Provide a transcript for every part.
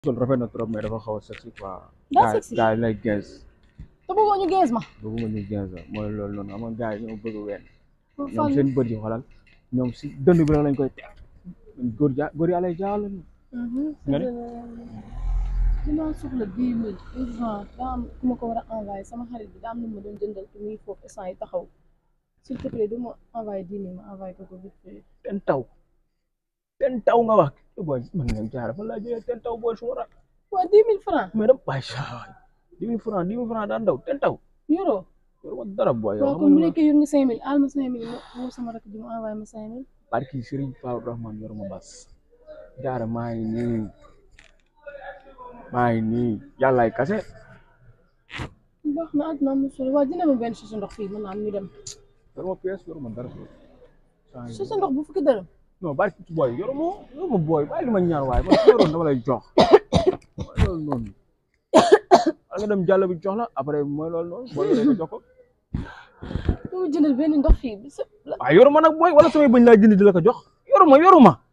sol rafet na trop mais dafa xaw a sexy quoi. daa gars sexy gars yi lay gens te bëggoo ñu gees ma. bëgguma ñu gens la mooy loolu noonu xam nga gars yi ñoo bëgg ween pour ñoom fan. seen bët yi xoolal ñoom si dënd bi rek lañ koy teg góor ja góor yàlla jaal lañu nga ne? dinaa soxla dix mille urgent daa am ku ma ko war a envoyé sama xarit bi daa am lu ma doon jëndal te muy foofu instant yi taxaw s'il te plaît du ma envoyé dix mille ma envoyé ko ko vite fait. ten taw ten taw nga wax booy man nga jaara fan laa jëlee ten taw booy suma rak waa dix mille francs mais dam waay saa dix mille francs dix mille francs daan daw ten taw yoroo yoru ma dara booy yow waaw xam kon bu nga nekkee yor nga cinq mille aal ma cinq mille ma woo sama rakk ji mu envoyé ma cinq mille barki Serigne Fall Rahman yoru ma bas jaara maa ngi nii maa ngi nii yàllaay kase baax na àdduna am solo waa dina ma benn sachet ndox fii mën naa am ñu dem yoru ma pièce yoru ma dara saa ngi sachet ndox bu fukki dërëm non barki booy yoru ma yoru ma booy bàyyi li ma ñaan waaye man su yoroon dama lay jox mooy loolu noonu wala nga dem jàll bi jox la après mooy loolu noonu booy yoree nga jox ko ñu ngi jëndal benn ndox fii bi sa la waaye yoru ma nag booy wala samay bëñ laa jënd di la ko jox yoru ma yoru ma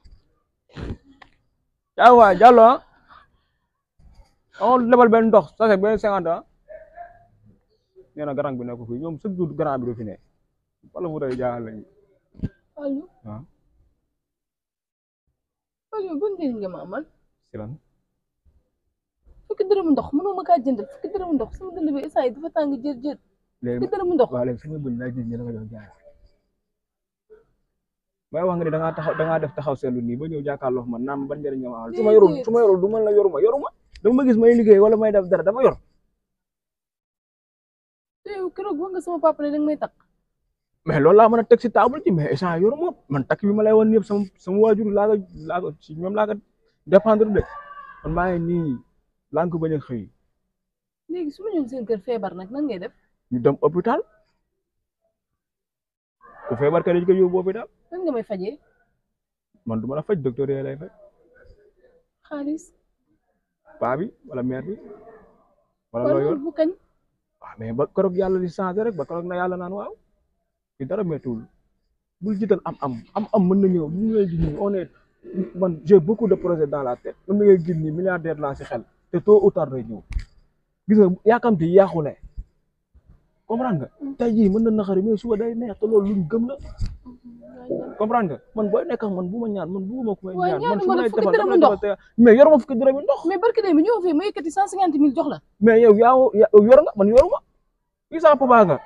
yaa waay jàllo ah amoon lebal benn ndox sachet benn cinquante ah nee na garang bi nekk fii ñoom chaque jour garang bi du fi ne wala mu day jaaxal lañu allo ah allo ban njëriñ nga ma amal si lan fukki dërëmu ndox mënoo ma kaa jëndal fukki dërëmu ndox sama dënd bi instant yi dafa tàng jër jër léegi fukki dërëmu ndox waaw léegi samay bëñ laa jënd di la ko jox jaara may wax nga ne da ngaa taxaw da ngaa def taxaw seetlu nii ba ñëw jàkkaarloo man naam ban njëriñ nga ma amal su ma yorul su ma yorul du man la yoruma yoruma dama ma gis may liggéey wala may def dara dama yor te yow keroog wax nga sama papa ne danga may takk mais loolu laa mën a teg si table ci mais échange yoruma man takk bi ma lay woon yëpp sama sama waajur laa ko laa ko si ñoom laa ko dépendre de man maa ngi nii laa ko bañ a xëy léegi su ma ñëw seen kër feebar nag nan ngay def ñu dem hôpital ku feebar ka dañ ko yóbbu hôpital nan nga may fajee man du ma la faj docteur yee lay faj xaalis paa bi wala mère bi wala wala loo yor bu kañ waaw mais ba keroog yàlla di changé rek ba keroog na yàlla naan waaw fi dara méttiwul bul jiital am am am am mën na ñëw ñu ngay gis nii on est man j'ai beaucoup de projets dans la tête man mi ngay gis nii milliardaire laa si xel te tôt ou tard day ñëw gis nga yaakamti yaaxule comprendre nga tey jii mën na naxari mais suba day neex te loolu luñ gëm la comprendre nga man booy nekk ak man bu ma ñaan man bu ma ku may Waaye ñaan man ñaanu su ma la may fukki defal dërëmu dama lay ndox. defal te- mais yor ma fukki dërëmi ndox mais barke de bi ñëw fii ma yëkkati cent cinquante mille jox la mais yow yaa yow yor nga man yoruma kii sama papa nga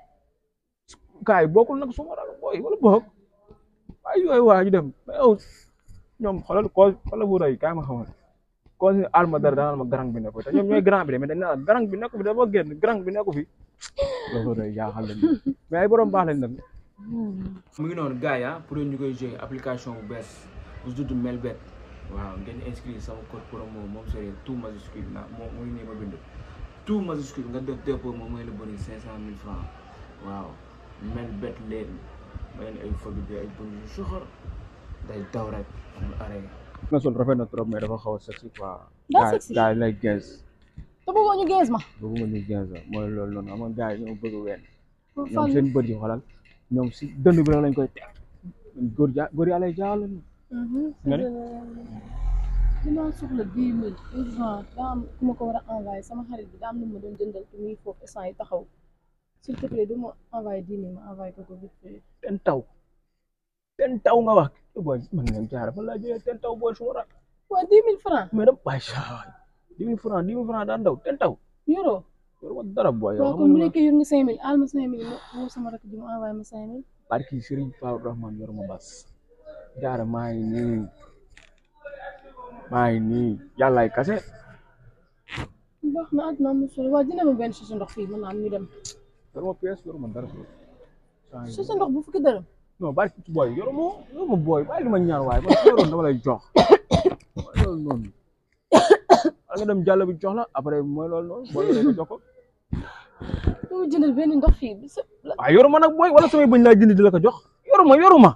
kaay bokkul nag suma rak booy wala boog ay yooyu waa ñu dem mais yow ñoom xoolal ko xoolal bu rëy kaay ma xamal ko si alma dara danaan ma garang bi nekku fi te ñoom ñooy grand bi de mais dañ naan garang bi nekku fi dafa génn garang bi nekku fi loolu rëy jaaxal lañ mais ay borom baax lañ nag mu ngi noonu gars yi ah pour ñu koy jouer application bu bees bu tudd Melbet waaw ngeen inscrire sama code promo moom c'est tout majuscule na moo muy nii ma bind tout majuscule nga def dépôt moom mooy la bëri cinq cent mille francs waaw Melbet leen ma leen ay fëgg bi ay bëri yu soxor day daw rek amul arrêt nga sol rafet na trop mais dafa xaw a sexy quoi Daa sexy. gars yi lay gens te bëggoo ñu gees ma bëgguma ñu gens la mooy loolu noonu xam nga gars yi ñoo bëgg ween pour ñoom fan. seen bët yi xoolal ñoom si dënd bi rek lañ koy teg góor ja góor yàlla jaal lañu nga ne? dinaa soxla dix mille urgent daa am ku ma ko war a envoyé sama xarit bi daa am lu ma doon jëndal te muy foofu instant yi taxaw s'il te plaît du ma envoyé dix mille ma envoyé ko ko vite fait. ten taw ten taw nga wax booy man nga jaara fan laa jëlee ten taw booy suma rak waa dix mille francs mais dam waay saa dix mille francs dix mille francs daan daw ten taw yoroo yoru ma dara booy yow waaw xam kon bu nga nekkee yor nga cinq mille aal ma cinq mille ma woo sama rakk ji mu envoyé ma cinq mille barki Serigne Fall Rahman yoru ma bas jaara maa ngi nii maa ngi nii yàllaay kase baax na àdduna am solo waa dina ma benn sachet ndox fii mën naa am ñu dem yoru ma pièce yoru ma dara saa ngi sachet ndox bu fukki dërëm non barki booy yoru ma yoru ma booy bàyyi li ma ñaan waaye man su yoroon dama lay jox mooy loolu noonu wala nga dem jàll bi jox la après mooy loolu noonu booy yoree nga jox ko ñu ngi jëndal benn ndox fii bi sa la waaw yoruma nag booy wala samay bëñ laa jënd di la ko jox yoruma yoruma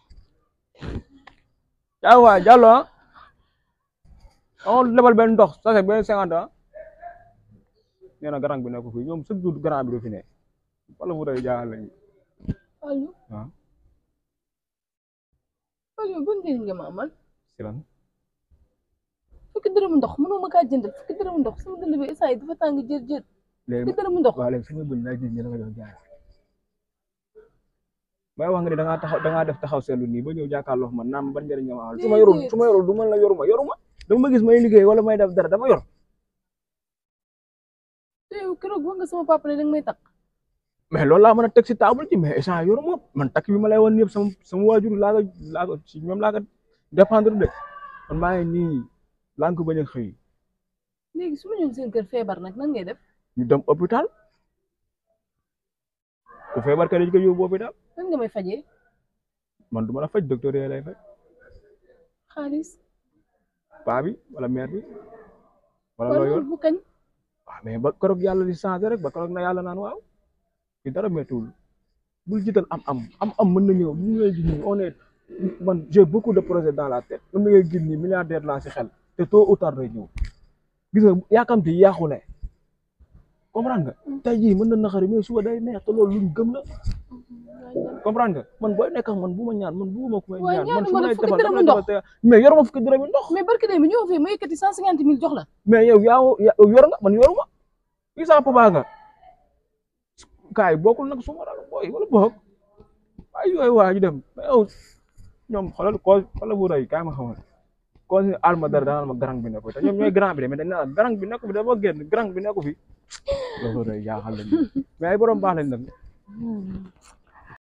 yaa waay jàllo ah amoon lebal benn ndox sachet benn cinquante ah nee na garang bi nekk fii ñoom chaque jour garang bi du fi ne wala mu day jaaxal lañu allo waaw allo ban njëriñ nga ma amal si lan fukki dërëmu ndox mënoo ma kaa jëndal fukki dërëmu ndox sama dënd bi instant yi dafa tàng jër jër léegi fukki dërëmu ndox waaw léegi sama bëñ laa gis ñu la nga jox jaay may wax nga ni da ngaa taxaw da ngaa def taxaw seetlu nii ba ñëw jàkkaarloo man naam ban njëriñ nga ma amal su ma yorul su ma yorul du man la yoruma yoruma dama ma gis may liggéey wala may def dara dama yor te yow keroog wax nga sama papa ne danga may takk mais loolu laa mën a teg si table ci mais échange yoruma man takk bi ma lay wan yëpp sama sama waajur laa ko laa ko si ñoom laa ko dépendre de man maa ngi nii laa ko bañ a xëy léegi su ma ñëw seen kër feebar nag nan ngay def ñu dem hôpital ku feebar ka dañ ko yóbbu hôpital nan nga may fajee man du ma la faj docteur yee lay faj xaalis paa bi wala mère bi wala wala loo yor loolu bu kañ waaw mais ba keroog yàlla di changé rek ba keroog na yàlla naan waaw fi dara méttiwul bul jiital am am am am mën na ñëw ñu ngay gis nii on est man j'ai beaucoup de projets dans la tête man mi ngay gis nii milliardaire laa si xel te tôt ou tard day ñëw gis nga yaakamti yaaxule comprendre nga tey jii mën na naxari mais suba day neex te loolu luñ gëm la comprendre nga man booy nekk ak man bu ma ñaan man bu ma ku may waaye ñaan man ñaanu su ma ma la lay fukki defal dërëmu dama lay ndox. defal te mais yoruma fukki dërëm yi ndox mais barke de bi ñëw fii ma yëkkati cent cinquante mille jox la mais yow yaa yow yor nga man yoruma kii sama papa nga kaay bokkul nag suma rak booy wala boog ay yooyu waa ñu dem mais yow ñoom xoolal ko xoolal bu rëy kaay ma xamal ko si alma dara danal ma garang bi nekku te ñoom ñooy grand bi de mais dañ naan garang bi nekku fi dafa génn garang bi nekku fi loolu rëy jaaxal lañ mais ay borom baax lañ nag